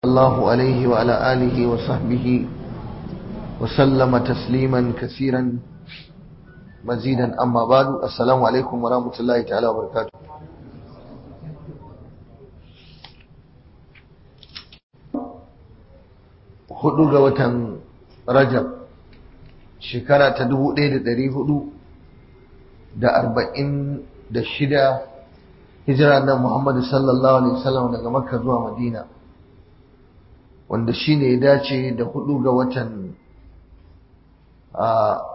الله عليه وعلى آله وصحبه وسلم تسليما كثيرا مزيدا أما بعد السلام عليكم ورحمة الله تعالى وبركاته hudu ga watan rajab shekara ta dubu ɗaya da ɗari hudu da arba'in da shida hijira na muhammadu sallallahu alaihi wasallam daga makka zuwa madina wanda shi ne ya dace da hudu ga watan a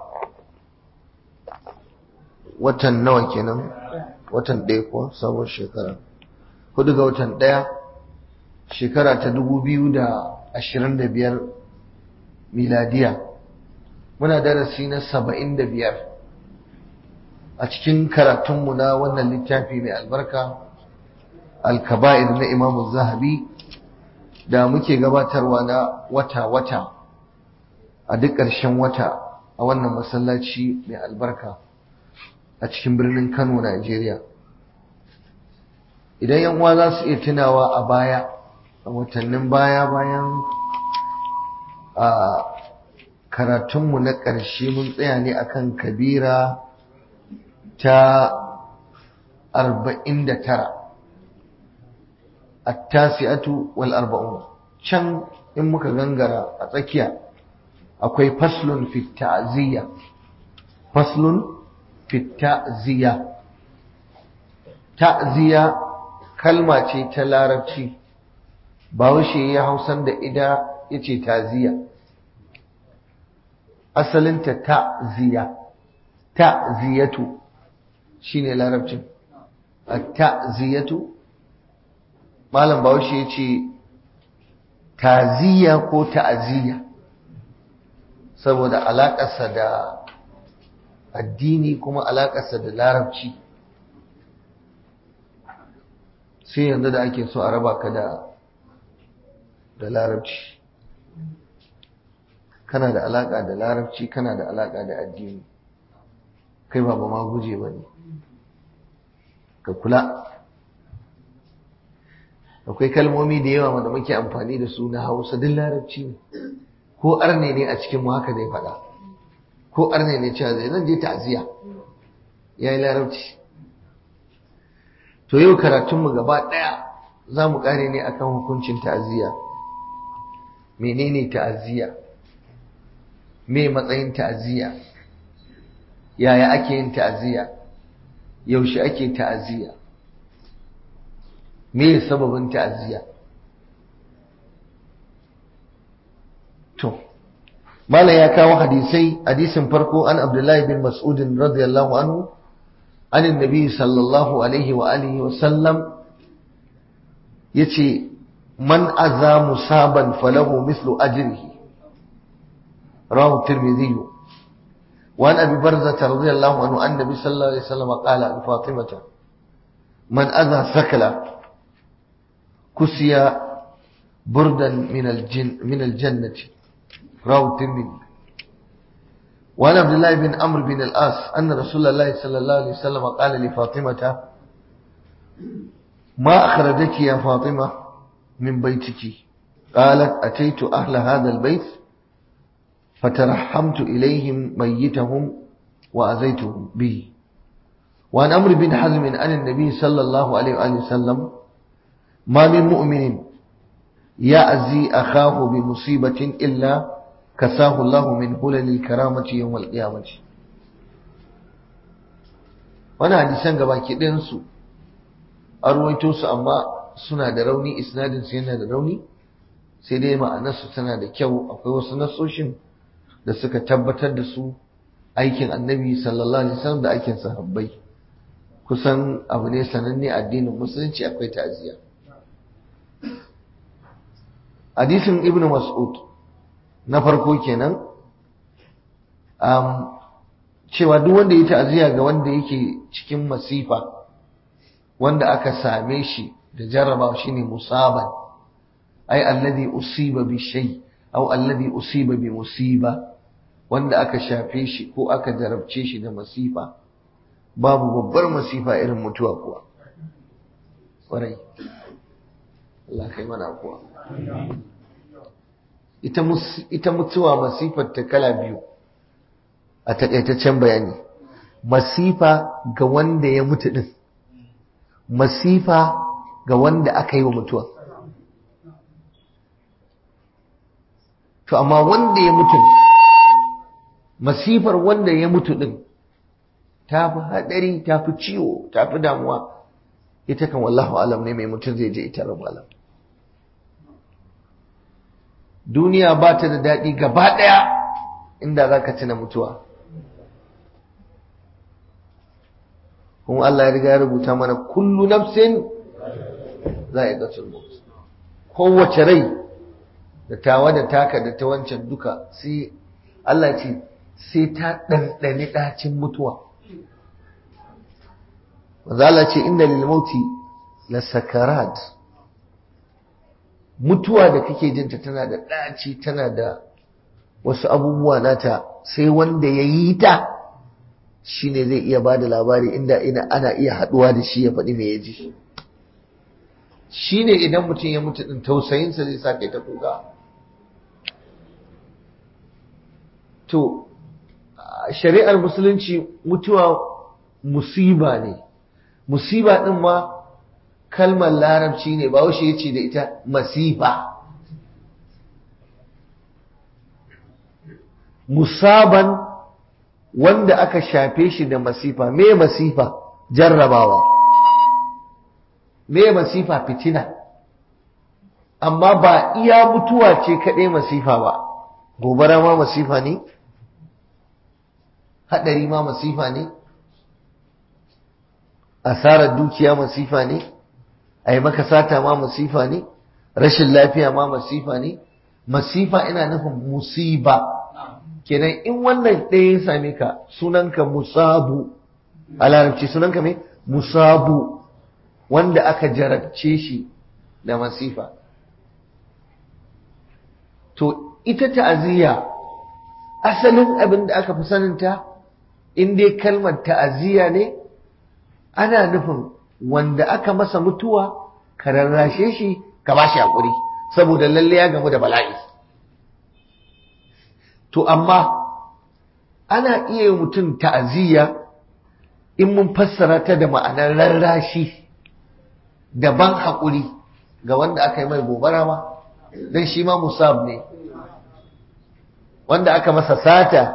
watan nawa kenan watan ɗaya ko sabon shekara hudu ga watan ɗaya shekara ta dubu biyu da ashirin da biyar miladiya muna darasi na saba'in da biyar a cikin karatunmu na wannan littafi mai albarka alkaba'ir na imamu zahabi da muke gabatarwa na wata-wata a duk ƙarshen wata a wannan masallaci mai albarka a cikin birnin kano najeriya idan yan uwa za su iya tunawa a baya a watannin baya bayan a karatunmu na ƙarshe mun tsaya ne akan kabira ta arba'in da tara attasi'atu wal arba'un can in muka gangara a tsakiya akwai faslun fi ta'ziya faslun fi ta'ziya ta'ziya kalma ce ta larabci Bahaushe ya hausan da ida yace ta'ziya asalinta ta'ziya ta'ziyatu shine larabcin at-ta'ziyatu malam bahaushe ya ce taziya ko ta'aziyya saboda alaƙarsa da addini kuma alaƙarsa da larabci sai yanzu da ake so a raba ka da da larabci kana da alaƙa da larabci kana da alaƙa da addini kai ba ba ma guje ba ne ka kula akwai kalmomi da yawa da muke amfani da su na hausa duk larabci ne ko arne ne a cikin mu haka zai faɗa ko arne ne cewa zai zan je ta'aziyya ya yi larabci to yau karatunmu gaba ɗaya za mu ƙare ne akan hukuncin ta'aziyya menene ta'aziyya me matsayin ta'aziyya yaya ake yin ta'aziyya yaushe ake ta'aziyya me sababin ta'aziyya to malam ya kawo hadisai hadisin farko an abdullahi bin mas'ud radiyallahu anhu an annabi sallallahu alaihi wa alihi wa sallam yace man aza musaban falahu mislu ajrihi rawahu tirmidhi وعن أبي برزة رضي الله عنه أن النبي صلى الله عليه وسلم قال لفاطمة من أذى ثكلا كسي بردا من الجن من الجنة رواه الترمذي وعن عبد الله بن عمرو بن العاص أن رسول الله صلى الله عليه وسلم قال لفاطمة ما أخرجك يا فاطمة من بيتك قالت أتيت أهل هذا البيت فترحمت إليهم ميتهم وأذيتهم به وعن أمر بن حزم عن النبي صلى الله عليه وآله وسلم ما من مؤمن يأذي أخاه بمصيبة إلا كساه الله من هلل الكرامة يوم القيامة wani hadisan gabaki ɗayansu a ruwaito su amma suna da rauni isnadin su yana da rauni sai dai ma'anarsu tana da kyau akwai wasu nasoshin da suka tabbatar da su aikin annabi sallallahu alaihi wasallam da aikin sahabbai kusan abu ne sananne addinin musulunci akwai ta'aziyya hadisin ibnu mas'ud na farko kenan um, cewa duk wanda ya ta'aziyya ga wanda yake cikin masifa wanda aka same shi da jarraba shine musaban ai alladhi usiba bi shay aw alladhi usiba bi musiba wanda aka shafe shi ko aka jarabce shi da masifa babu babbar masifa irin mutuwa kuwa ƙwarai Allah kai mana kuwa ita mutuwa masifar ta kala biyu a takaitaccen bayani masifa ga wanda ya mutu din masifa ga wanda aka yi wa mutuwa to amma wanda ya mutu masifar wanda ya mutu din ta fi haɗari ta fi ciwo ta fi damuwa ita kan wallahu alam ne mai mutum zai je ita rabu alam duniya ba ta da daɗi gaba ɗaya inda za ka tuna mutuwa kuma Allah ya riga ya rubuta mana kullu nafsin za a yi kowace rai da tawa da taka da ta wancan duka sai Allah ce sai ta ɗanɗani ɗacin mutuwa Allah ce inna lil mauti la sakarat mutuwa da kake jinta tana da ɗaci tana da wasu abubuwa nata sai wanda ya yi ta shi ne zai iya ba da labari inda ina ana iya haɗuwa da shi ya faɗi me ya ji shi ne idan mutum ya mutu ɗin tausayinsa zai sa kai ta kuka to shari'ar musulunci mutuwa musiba ne musiba ɗin ma kalmar larabci ne ba washe ya ce da ita masifa musaban wanda aka shafe shi da masifa me masifa jarrabawa me masifa fitina amma ba iya mutuwa ce kaɗai masifa ba gobara ma masifa ne haɗari ma masifa ne asarar dukiya masifa ne a yi maka sata ma masifa ne rashin lafiya ma masifa ne masifa ina nufin musiba kenan in wannan ɗaya ya same ka sunanka musabu a larabci sunanka mai musabu wanda aka jarabce shi da masifa to ita ta'aziyya asalin abin da aka fi saninta in dai kalmar ta'aziyya ne ana nufin wanda aka masa mutuwa ka rarrashe shi ka ba shi haƙuri saboda lalle ya gamu da bala'i to amma ana iya mutum ta'aziyya in mun fassara ta da ma'anar rarrashi da ban haƙuri ga wanda aka yi mai gobara ma don shi ma musab ne wanda aka masa sata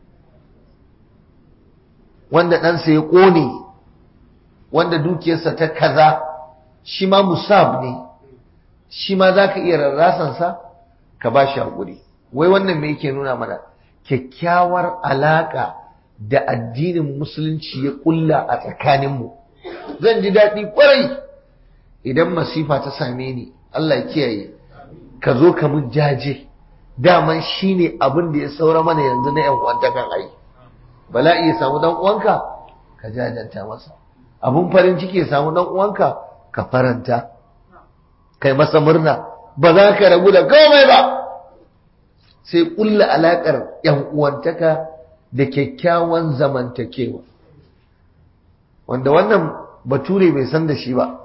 wanda ɗansa ya ƙone wanda dukiyarsa ta kaza shi ma musab ne shi ma za ka iya rarrasansa ka ba shi haƙuri wai wannan me yake nuna mana kyakkyawar alaƙa da addinin musulunci ya ƙulla a tsakaninmu zan ji daɗi ƙwarai idan masifa ta same ni Allah kiyaye ka zo ka mun jaje daman shi ne abin da ya saura mana yanzu na 'yan uwantakan ai bala'i ya samu dan uwanka ka jajanta masa abun farin ciki ya samu dan uwanka ka faranta kai masa murna ba za ka rabu da komai ba sai kulla alakar yan uwantaka da kyakkyawan zamantakewa wanda wannan bature bai san da shi ba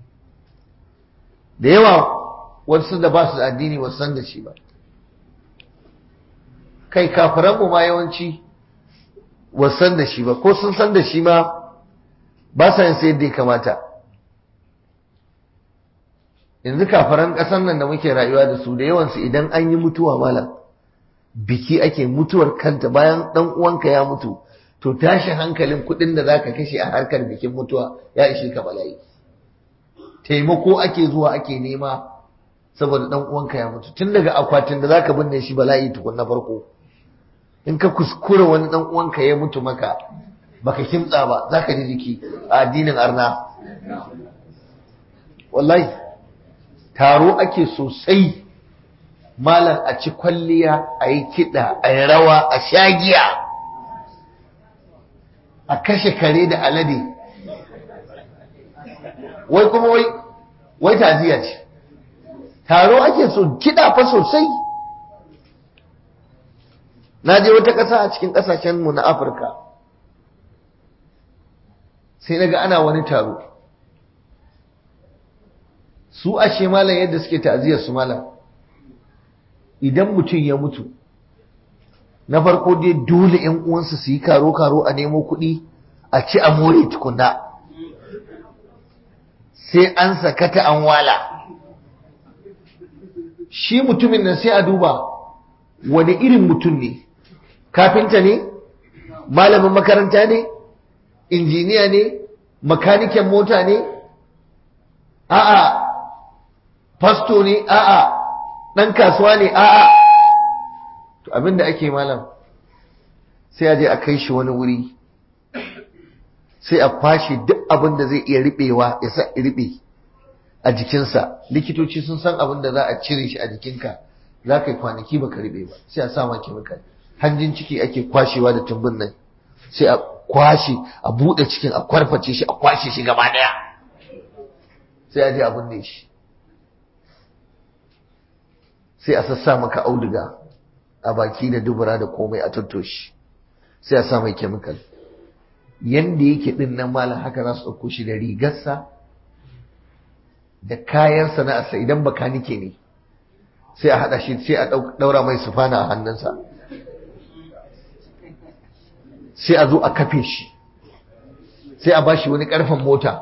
da yawa wasu da ba su da addini ba san da shi ba kai kafiranmu ma yawanci wasan da shi ba ko sun san da shi ma ba sa yin sayar da ya kamata yanzu kafaran ƙasar nan da muke rayuwa da su da yawansu idan an yi mutuwa malam biki ake mutuwar kanta bayan ɗan uwanka ya mutu to tashin hankalin kuɗin da zaka kashe a harkar bikin mutuwa ya ishe ka bala'i taimako ake zuwa ake nema saboda ɗan uwanka ya mutu tun daga akwatin da zaka binne shi bala'i tukun na farko in ka kuskura wani dan uwanka ya mutu maka baka kimtsa ba zaka ji jiki a addinin arna wallahi taro ake sosai malam a ci kwalliya a yi kiɗa a yi rawa a shagiya a kashe kare da alade wai kuma wai wai taziya ce taro ake so kiɗa fa sosai na je wata ƙasa a cikin ƙasashenmu na afirka sai na ga ana wani taro su ashe malam yadda suke ta'aziyar su malam idan mutum ya mutu na farko dai dole ‘yan uwansa su yi karo-karo a nemo kuɗi a ci a more tukuna sai an sakata an wala shi mutumin nan sai a duba wani irin mutum ne kafinta ne malamin makaranta ne injiniya ne makaniken mota ne a'a fasto ne a'a ɗan kasuwa ne a'a to abinda ake malam sai a je a kai shi wani wuri sai a kwashe duk abin da zai iya riɓewa ya sa riɓe a jikinsa likitoci sun san abin da za a cire shi a jikinka za ka yi kwanaki baka riɓe ba sai a sa ma kemikal hanjin ciki ake kwashewa da tumbin nan sai a kwashe a buɗe cikin a kwarface shi a kwashe shi gaba ɗaya sai a je a binne shi sai a sassa maka auduga a baki da dubura da komai a tattoshi sai a sa mai kemikal yanda yake din nan malam haka za su ɗauko shi da rigarsa da kayan sana'arsa idan bakanike ne sai a haɗa shi sai a ɗaura mai sufana a hannunsa sai a zo a kafe shi sai a bashi wani ƙarfen mota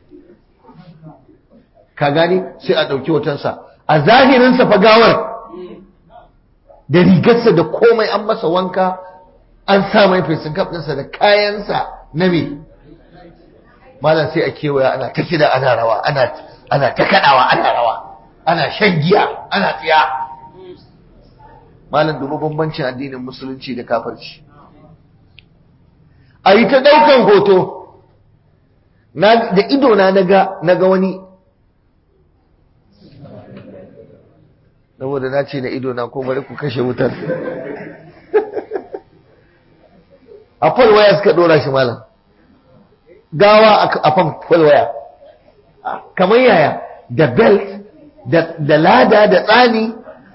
ka gani sai a ɗauki hotonsa a zahirinsa fagawar da rigarsa da komai an masa wanka an sa mai fesin ɗinsa da kayansa na me malam sai a kewaya ana ta kida ana rawa ana ana ta kaɗawa ana rawa ana shan giya ana tsiya malam dubu bambancin addinin musulunci da kafirci a yi ta ɗaukan hoto da idona na ga wani saboda na ce na ido na ko bari ku kashe wutar a waya suka dora shi malam gawa a fan waya kamar yaya da belt da lada da tsani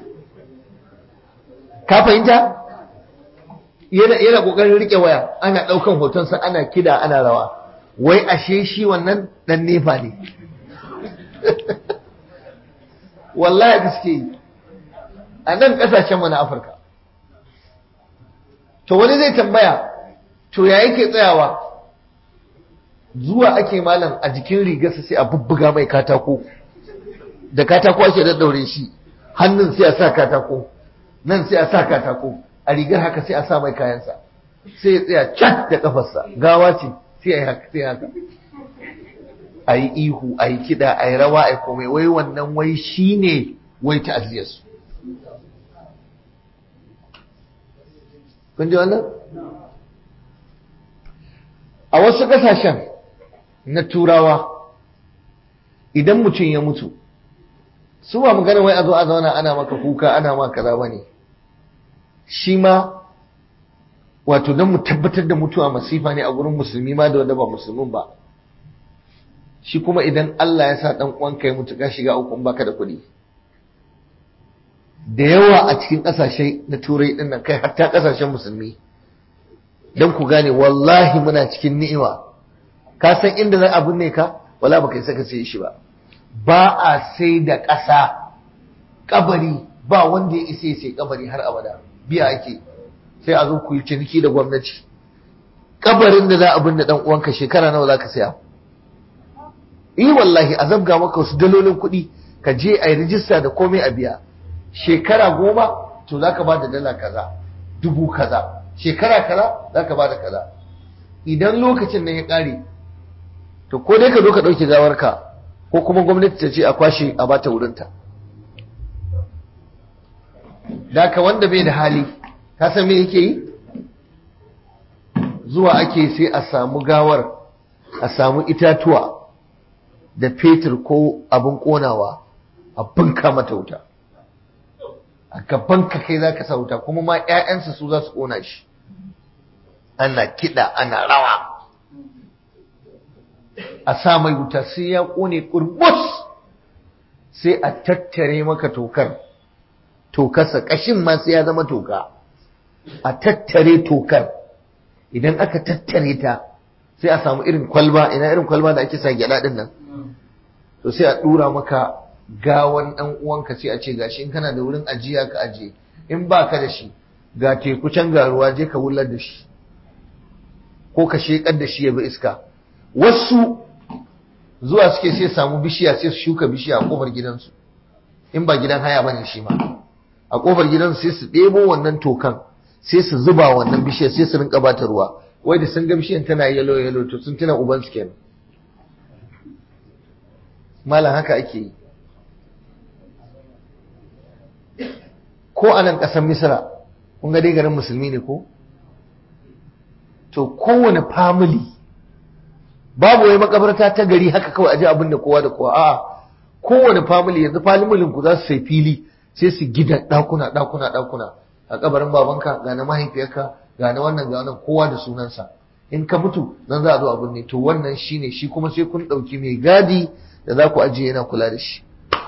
ka fahimta yana kokarin rike waya ana daukan hotonsa ana kida ana rawa wai ashe shi wannan dan nefa ne wallahi gaske yi a nan ƙasashenmu na Afirka. To wani zai tambaya, to ya yake tsayawa zuwa ake malam a jikin rigarsa sai a bubbuga mai katako, da katako ake daddaure shi, hannun sai a sa katako, nan sai a sa katako, a rigar haka sai a sa mai kayansa, sai ya tsaya cat da kafarsa, gawa ce sai a yi haka, sai haka. A yi ihu, a yi kiɗa, a yi rawa, a yi komai, wai wannan wai shi ne wai ta'aziyarsu. kun ji wannan a wasu ƙasashen na turawa idan mutum ya mutu su ba magana wai a zo a zauna ana maka kuka ana ma kaza ba ne shi ma wato don mu tabbatar da mutuwa masifa ne a gurin musulmi ma da wanda ba musulmin ba shi kuma idan Allah ya sa dan uwanka ya mutu ka shiga uku baka da kuɗi da yawa a cikin ƙasashe na turai ɗin nan kai hatta ƙasashen musulmi don ku gane wallahi muna cikin ni'ima ka san inda za a binne ka wala baka yi saka sai shi ba ba a sai da ƙasa kabari ba wanda ya isa sai kabari har abada biya ake sai a zo ku yi ciniki da gwamnati kabarin da za a binne dan uwanka shekara nawa za ka saya yi wallahi a zabga maka wasu dalolin kuɗi ka je a yi rijista da komai a biya shekara goma to za ka ba da dala kaza dubu kaza shekara kaza za ka ba da kaza idan lokacin nan ya ƙare to ko dai ka zo ka ɗauki gawarka ko kuma gwamnati ta ce a kwashe a bata wurinta da ka wanda bai da hali ka san me yake yi zuwa ake sai a samu gawar a samu itatuwa da fetur ko abin ƙonawa a bunka mata wuta a gaban ka kai za ka sa wuta kuma ma 'ya'yansa su za su ƙona shi ana kiɗa ana rawa a sa mai wuta sai ya ƙone ƙurbus sai a tattare maka tokar tokarsa ƙashin ma sai ya zama toka a tattare tokar idan aka tattare ta sai a samu irin kwalba ina irin kwalba da ake sa gyaɗa ɗin nan to sai a ɗura maka gawan ɗan uwanka sai a ce gashi in kana da wurin ajiya ka ajiye in ba ka da shi ga teku can ga ruwa je ka wular da shi ko ka shekar da shi ya bi iska wasu zuwa suke sai samu bishiya sai su shuka bishiya a kofar gidansu in ba gidan haya bane shi ma a kofar gidansu sai su ɗebo wannan tokan sai su zuba wannan bishiyar sai su rinka bata ruwa wai da sun ga bishiyar tana yalo yalo to sun tuna uban su kenan malam haka ake yi ko a nan ƙasar misira kun ga dai garin musulmi ne ko to kowane family babu wai makabarta ta gari haka kawai aje abin da kowa da kowa a'a kowane family yanzu familin ku za su sai fili sai su gida ɗakuna ɗakuna ɗakuna a kabarin babanka ga na mahaifiyarka ga na wannan ga wannan kowa da sunansa in ka mutu nan za a zo abin ne to wannan shine shi kuma sai kun ɗauki mai gadi da za ku ajiye yana kula da shi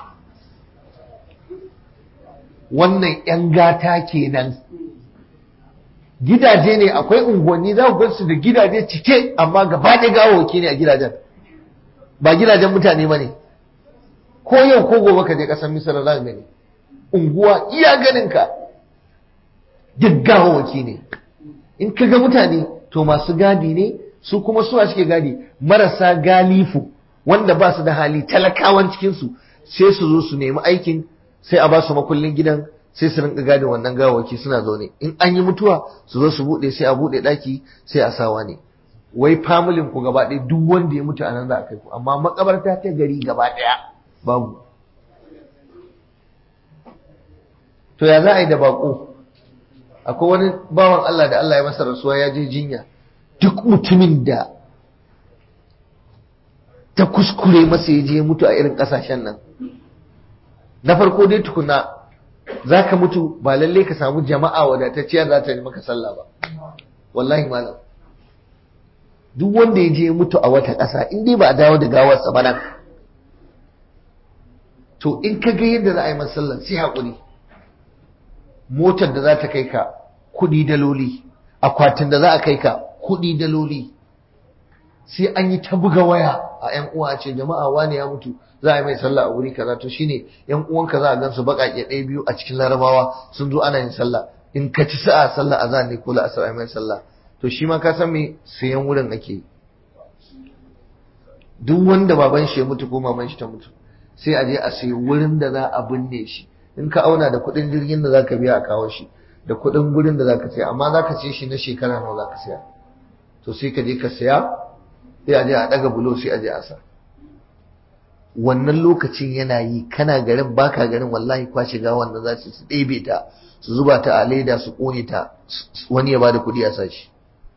wannan 'yan gata kenan gidaje ne akwai unguwanni za ku gansu da gidaje cike amma gaba ɗaya gawawaki ne a gidajen ba gidajen mutane ba ne ko yau ko gobe ka je ƙasar misira za ka gani unguwa iya ganinka duk gawawaki ne in ka ga mutane to masu gadi ne su kuma suwa suke gadi marasa galifu wanda ba su da hali talakawan cikinsu sai su zo su nemi aikin sai a ba su makullin gidan sai su rinka gadin wannan gawaki suna zaune in an yi mutuwa su zo su bude sai a bude daki sai a sawa ne wai familin ku gaba ɗaya duk wanda ya mutu a nan za a kai ku amma makabarta ta gari gaba ɗaya babu to ya za a yi da bako akwai wani bawan Allah da Allah ya masa rasuwa ya je jinya duk mutumin da ta kuskure masa ya je mutu a irin ƙasashen nan na farko dai tukuna za ka mutu ba lalle ka samu jama'a wadatacciya za ta yi maka sallah ba wallahi malam duk wanda ya je mutu a wata ƙasa in dai ba a dawo da gawarsa ba nan to in ka ga yadda za a yi masa sallah sai haƙuri motar da za ta kai ka kuɗi daloli akwatin da za a kai ka kuɗi daloli sai an yi ta buga waya a ‘yan uwa ce jama'a wani ya mutu za a yi mai sallah a wuri kaza to shine ‘yan uwanka za a gansu baƙaƙe ɗaya biyu a cikin larabawa sun zo ana yin sallah in ka ci sa'a sallah a ne ko la'asar a mai sallah to shi ma ka san me sayan wurin ake duk wanda baban shi ya mutu ko maman shi ta mutu sai a je a sayi wurin da za a binne shi in ka auna da kuɗin jirgin da za ka biya a kawo shi da kuɗin gurin da za ka saya amma za ka ce shi na shekara nawa za ka saya to sai ka je ka saya sai a je a daga bulo sai a je a sa wannan lokacin yana yi kana garin baka garin wallahi kwashe ga wanda za su ɗebe ta su zuba ta a leda su ƙone ta wani ya bada kuɗi a sashi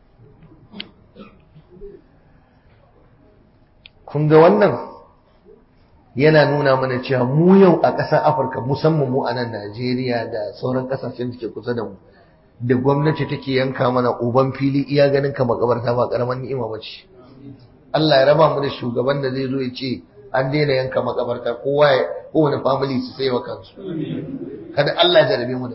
kun ga wannan yana nuna mana cewa mu yau a ƙasar afirka musamman mu a nan najeriya da sauran ƙasashen da ke kusa da mu da gwamnati take yanka mana uban fili iya ganin ka makabarta ba ƙaramin ni'ima ba ce Allah ya raba mu da shugaban da zai zo ya ce an daina yanka makabarta kowa ya kowane family su sai wa kansu kada Allah ya jarabe mu da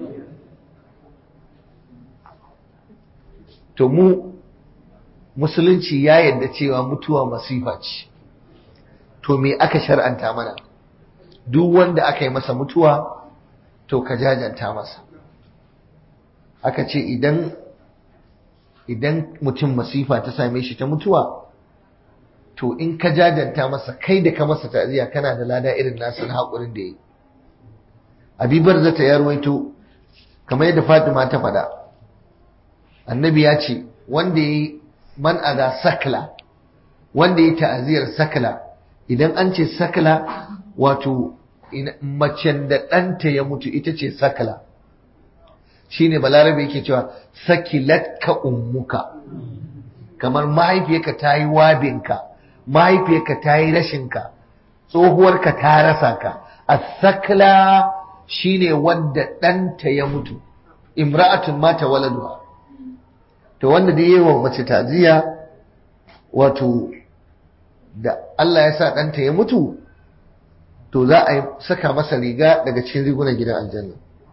to mu musulunci ya yarda cewa mutuwa masifa ce to me aka shar'anta mana duk wanda aka yi masa mutuwa to ka jajanta masa aka ce idan idan mutum masifa ta same shi ta mutuwa to in ka jajanta masa kai da ka masa ta'ziya kana da lada irin nasu na haƙurin da yi abibar zata ya ruwaito kamar yadda fatima ta faɗa annabi ya ce wanda ya yi man ada sakla wanda ya ta'aziyar sakla idan an ce sakla wato macen da ɗanta ya mutu ita ce sakla shine balarabe yake cewa sakilatka ummuka kamar mahaifiyarka ta yi wabinka mahaifiyarka ta yi rashinka tsohuwarka ta rasa ka as-sakla shine wanda ɗanta ya mutu imra'atun mata waladuha to wanda da yi wa mace taziya wato da Allah ya sa ɗanta ya mutu to za a saka masa riga daga cikin rigunan gidan aljanna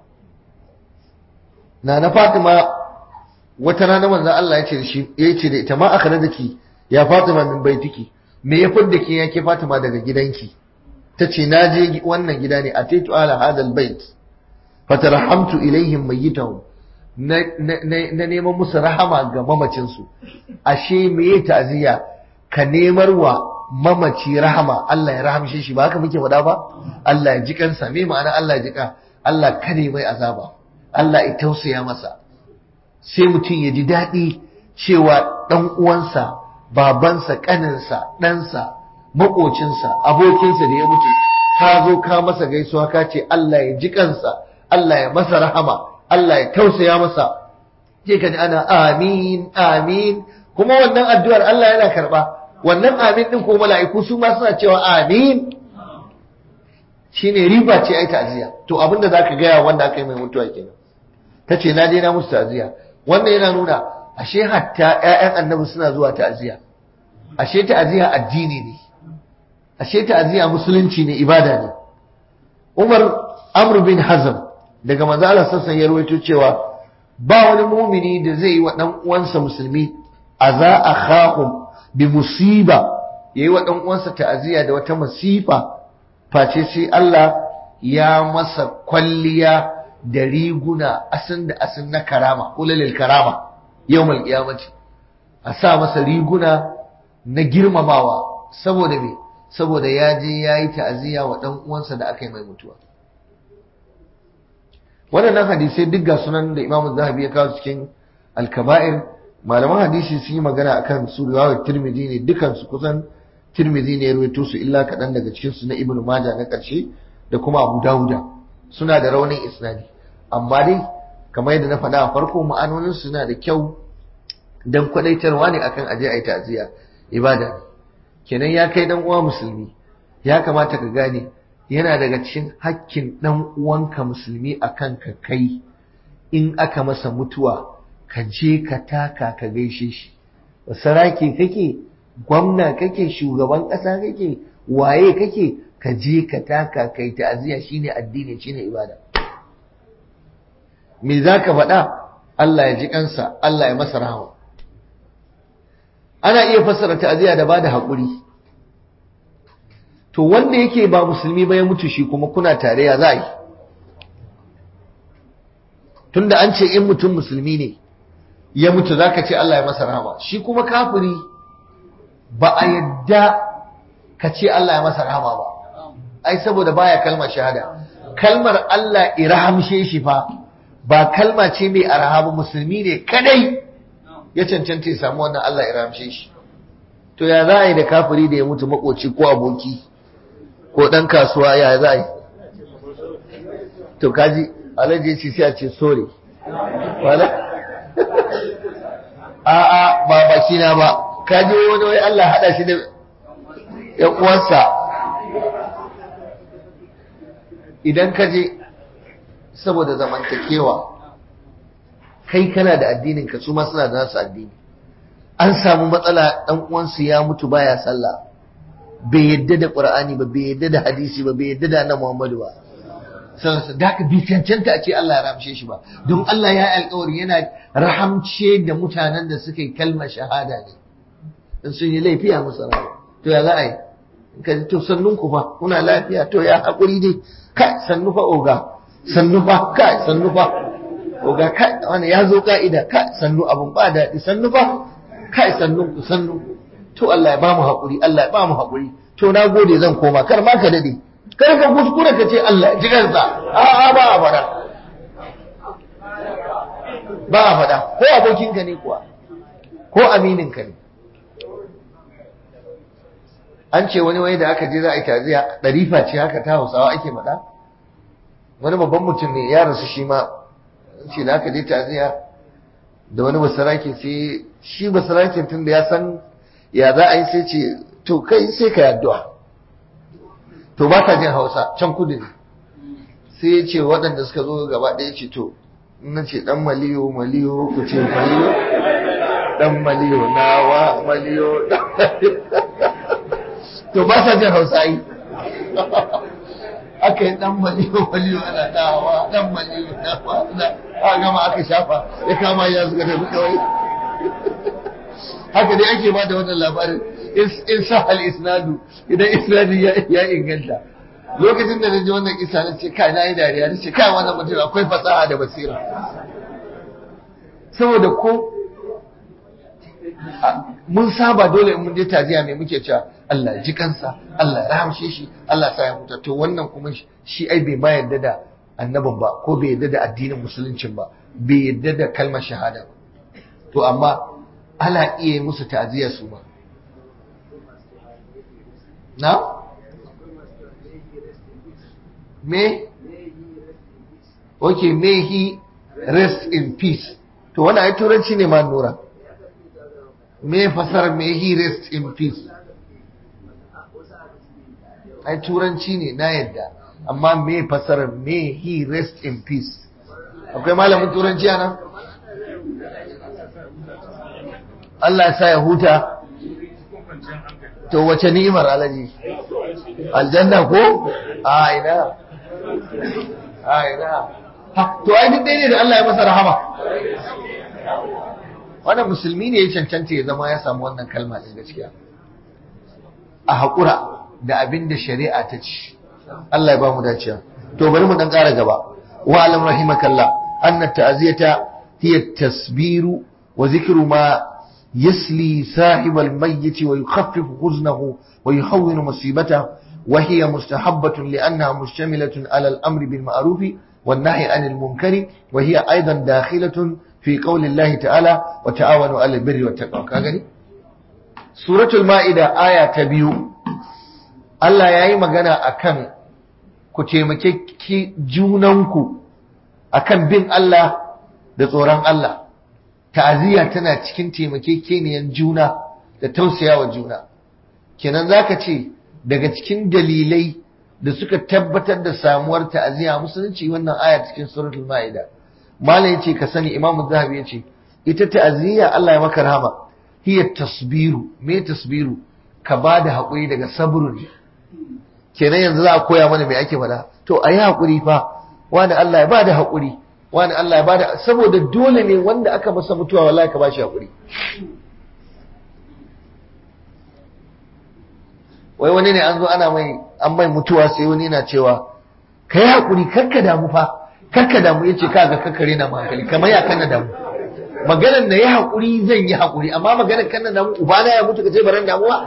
na na Fatima wata rana manzo Allah ya ce da shi ya ce da ita ma aka da ki ya Fatima min baitiki me ya fidda ke yake Fatima daga gidanki ta ce na je wannan gida ne a taitu ala hadal bait fatarahamtu ilaihim mayyitahum na na neman musu rahama ga mamacinsu ashe me ta'ziya ka nemar wa mamaci rahama Allah ya rahamshe shi ba haka muke faɗa ba Allah ya ji kansa me ma'ana Allah ya ji ka Allah kare mai azaba Allah ya tausaya masa sai mutum ya ji daɗi cewa ɗan uwansa babansa ƙaninsa ɗansa maƙocinsa abokinsa da ya mutu ka zo ka masa gaisuwa ka ce Allah ya ji kansa Allah ya masa rahama Allah ya tausaya masa je ka ji ana amin amin kuma wannan addu'ar Allah yana karɓa wannan amin ɗin ko mala'iku su ma suna cewa amin shine riba ce ai ta'ziya to abinda zaka gaya wanda aka yi mai mutuwa kenan tace na je na musu ta'ziya wannan yana nuna ashe hatta ƴaƴan annabi suna zuwa ta'ziya ashe ta'ziya addini ne ashe ta'ziya musulunci ne ibada ne Umar Amr bin Hazm daga manzo Allah sassan ya rawaito cewa ba wani mumini da zai yi wa dan uwansa musulmi aza akhahum bi musiba yayi wa dan uwansa ta'ziya da wata masifa face sai Allah ya masa kwalliya da riguna asin da asin na karama kulalil karama yawmal qiyamati a sa masa riguna na girmamawa saboda me saboda ya je ya yi ta'aziyya wa dan uwansa da aka yi mai mutuwa waɗannan hadisai duk ga sunan da Imam Zahabi ya kawo cikin Al-Kaba'ir malaman hadisi sun yi magana akan su riwayar Tirmidhi ne dukan su kusan Tirmidhi ne ya rawaito su illa kaɗan daga cikin su na Ibn Majah na ƙarshe da kuma Abu Dawuda suna da raunin isnadi amma dai kamar yadda na faɗa a farko ma'anonin suna da kyau dan kwadaitarwa ne akan aje ayi ta'ziya ibada ne kenan ya kai dan uwa musulmi ya kamata ka gane yana daga cikin hakkin dan uwanka musulmi akan ka kai in aka masa mutuwa ka je ka taka ka gaishe shi saraki kake gwamna kake shugaban ƙasa kake waye kake ka je ka taka kai ta'aziyya shine addini shine ibada me zaka faɗa Allah ya ji kansa Allah ya masa rahama ana iya fassara ta'aziyya da bada haƙuri to wanda yake ba musulmi ba ya mutu shi kuma kuna tare ya za yi tunda an ce in mutum musulmi ne ya mutu zaka ce Allah ya masa rahama shi kuma kafiri ba a yadda ka ce Allah ya masa rahama ba ai saboda baya kalmar shahada kalmar Allah irahamshe shi fa ba kalma ce mai arhaba musulmi ne kadai ya cancanta ya samu wannan Allah irahamshe shi to ya za a yi da kafiri da ya mutu makoci ko aboki ko dan kasuwa ya za a yi to kaji alaji ce sai a ce sorry wala a a ba baki na ba kaji wani wai Allah hada shi da ya uwansa idan ka je saboda zamantakewa kai kana da addinin ka su ma suna da nasu addini an samu matsala dan uwansu ya mutu baya sallah bai yadda da qur'ani ba bai yadda da hadisi ba bai yadda da annabi Muhammadu ba sai da ka bi cancanta a ce Allah ya ramshe shi ba don Allah ya yi alƙawari yana rahamce da mutanen da suka yi kalmar shahada ne in sun yi laifi a musu rawa to ya za a yi ka ji to sannun ku fa kuna lafiya to ya haƙuri dai kai sannu fa oga sannu fa kai sannu fa oga kai wani ya zo ka'ida kai sannu abun ba daɗi sannu fa kai sannun ku sannu to Allah ya ba mu haƙuri Allah ya ba mu haƙuri to na gode zan koma kar ma ka dade kar ka kuskure ka ce Allah ya ji kansa a'a ba a faɗa ba a faɗa ko abokinka ne kuwa ko amininka ne an ce wani wai da aka je za a yi taziya ɗarifa ce haka ta hausawa ake faɗa wani babban mutum ne ya rasu shi ma ce da aka je taziya da wani basarake sai shi basarake tun da ya san ya za a yi sai ce to kai sai ka addu'a to ba ka jin hausa can kudu ne sai ya ce waɗanda suka zo gaba ɗaya ce to na ce ɗan maliyo maliyo ku ce maliyo ɗan maliyo nawa maliyo ɗan maliyo to ba sa jin hausa yi aka yi ɗan maliyo maliyo ana dawa ɗan maliyo nawa na a gama aka shafa ya kama ya suka tafi kawai haka dai ake ba da wannan labarin in sa al isnadu idan isnadu ya inganta lokacin da na ji wannan kisa na ce kai na yi dariya na ce kai wannan mutum akwai fasaha da basira saboda ko mun saba dole in mun je taziya mai muke cewa Allah ji kansa Allah ya rahamshe shi Allah sa ya mutu to wannan kuma shi ai bai ma yarda da annabin ba ko bai yarda da addinin musuluncin ba bai yarda da kalmar shahada ba to amma ana iya musu ta'aziyya su ba na me okay may he rest in peace to wannan ai turanci ne ma nura me fasar may he rest in peace ai turanci ne na yadda amma me fasar may he rest in peace akwai malamin turanci a nan Allah ya sa ya huta to wace ni'imar alaji aljanna ko a ina a ina to ai duk ɗaya ne da Allah ya masa rahama wannan musulmi ne ya cancanta ya zama ya samu wannan kalma ɗin gaskiya a haƙura da abin da shari'a ta ci Allah ya ba mu dacewa to bari mu dan ƙara gaba wa alam rahimakallah anna ta'ziyata hiya tasbiru wa zikru ma yasli sahib al-mayyit wa yukhaffifu huznahu wa yuhawwinu musibatahu wa hiya mustahabbatun li'annaha mushtamilatun ala al-amri bil ma'ruf wan nahyi 'anil munkari wa hiya aidan dakhilatun fi qawli Allah ta'ala wa ta'awanu 'alal birri wat taqwa ka gani suratul ma'ida aya ta biyu Allah ya yi magana a kan ku taimake junanku a kan bin Allah da tsoron Allah. Ta'aziyya tana cikin taimakekeniyan juna da tausayawa juna. Kenan za ka ce daga cikin dalilai da suka tabbatar da samuwar ta'aziyya musulunci wannan aya cikin suratul ma'ida. Malam ya ce ka sani Imam Zahabi ya ce ita ta'aziyya Allah ya maka rahama hiya tasbiru me tasbiru ka ba da haƙuri daga sabru ne kenan yanzu za a koya mana mai ake fada to a yi haƙuri fa wani Allah ya bada haƙuri wani Allah ya bada saboda dole ne wanda aka masa mutuwa wallahi ka bashi haƙuri wai wani ne an zo ana mai an mai mutuwa sai wani yana cewa ka yi haƙuri kakka damu fa kakka damu ya ce kaga kakkare na hankali kamar ya kana damu maganar na yi haƙuri zan yi haƙuri amma maganar kana damu ubana ya mutu ka ce baran damuwa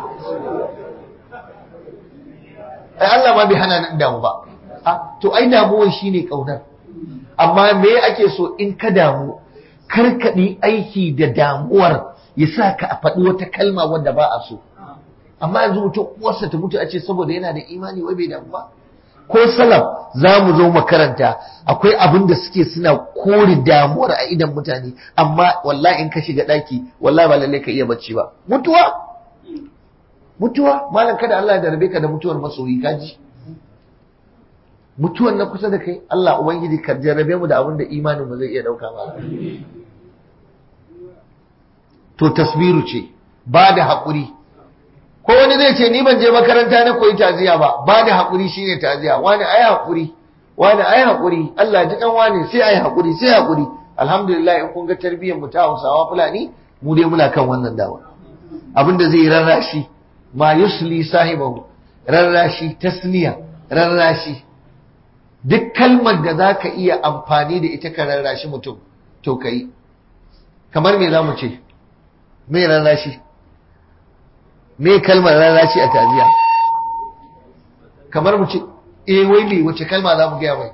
ai Allah ma bai hana nan damu ba to ai damuwar shine kaunar amma me ake so in ka damu karkadi aiki da damuwar ya sa ka a faɗi wata kalma wanda ba a so amma yanzu mutum uwarsa ta mutu a ce saboda yana da imani wai bai damu ba ko salaf za mu zo makaranta akwai abin da suke suna kore damuwar a idan mutane amma wallahi in ka shiga ɗaki wallahi ba lallai ka iya bacci ba mutuwa mutuwa malam kada Allah ya darbe ka da mutuwar masoyi kaji mutuwar na kusa da kai Allah ubangiji ka jarrabe mu da abin da imanin mu zai iya dauka ba to tasbiru ce ba da haƙuri ko wani zai ce ni ban je makaranta na koyi taziya ba ba da haƙuri shine taziya wani ayi haƙuri wani ayi haƙuri Allah ji kan wani sai ayi haƙuri sai haƙuri alhamdulillah in kun ga tarbiyyar mu ta Hausawa Fulani mu dai muna kan wannan dawa abinda zai rarrashi ma yusli sahibahu rarrashi tasliya rarrashi duk kalmar da za ka iya amfani da ita ka rarrashi mutum to ka yi kamar me za mu ce me rarrashi me kalmar rarrashi a taziya kamar mu ce eh wai me wace kalma za mu gaya mai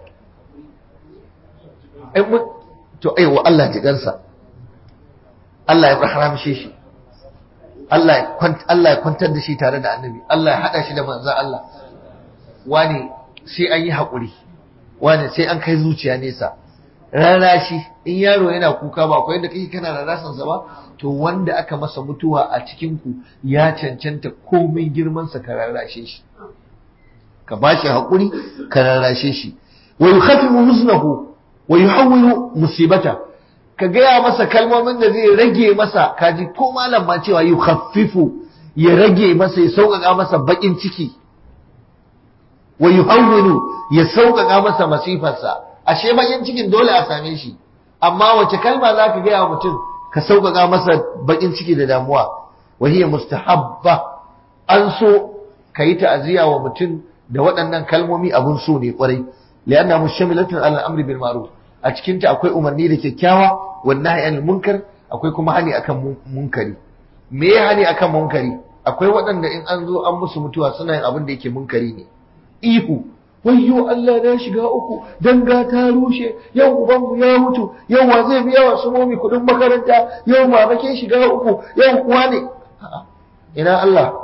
to aiwa Allah ji gansa Allah ya rahamshe shi Allah ya kwantar da shi tare da annabi Allah ya haɗa shi da manzan Allah wani sai an yi haƙuri wani sai an kai zuciya nesa rana shi in yaro yana kuka ba akwai yadda kake kana rarasansa ba to wanda aka masa mutuwa a cikinku ya cancanta komai girmansa ka rarrashe shi ka ba shi haƙuri ka rarrashe shi wa yukhaffifu huznahu wa yuhawwilu musibata ka gaya masa kalmomin da zai rage masa kaji ko malam ma cewa yi khaffifu ya rage masa ya sauƙaƙa masa baƙin ciki wa yuhawwilu ya sauƙaƙa masa masifarsa ashe baƙin cikin dole a same shi amma wace kalma za ka gaya mutum ka sauƙaƙa masa baƙin ciki da damuwa wa hiya mustahabba an so ka yi ta'aziyya wa mutum da waɗannan kalmomi abun so ne kwarai lianna mushamilatun ala amri bil ma'ruf a cikin ta akwai umarni da kyakkyawa wan nahyi anil munkar akwai kuma hani akan munkari me ya hani akan munkari akwai waɗanda in an zo an musu mutuwa suna yin abin da yake munkari ne ihu wayyo Allah na shiga uku danga ta rushe yau ubanmu ya mutu yau wa zai biya wa sumomi kudin makaranta yau mama ke shiga uku yau kuwa ne ina Allah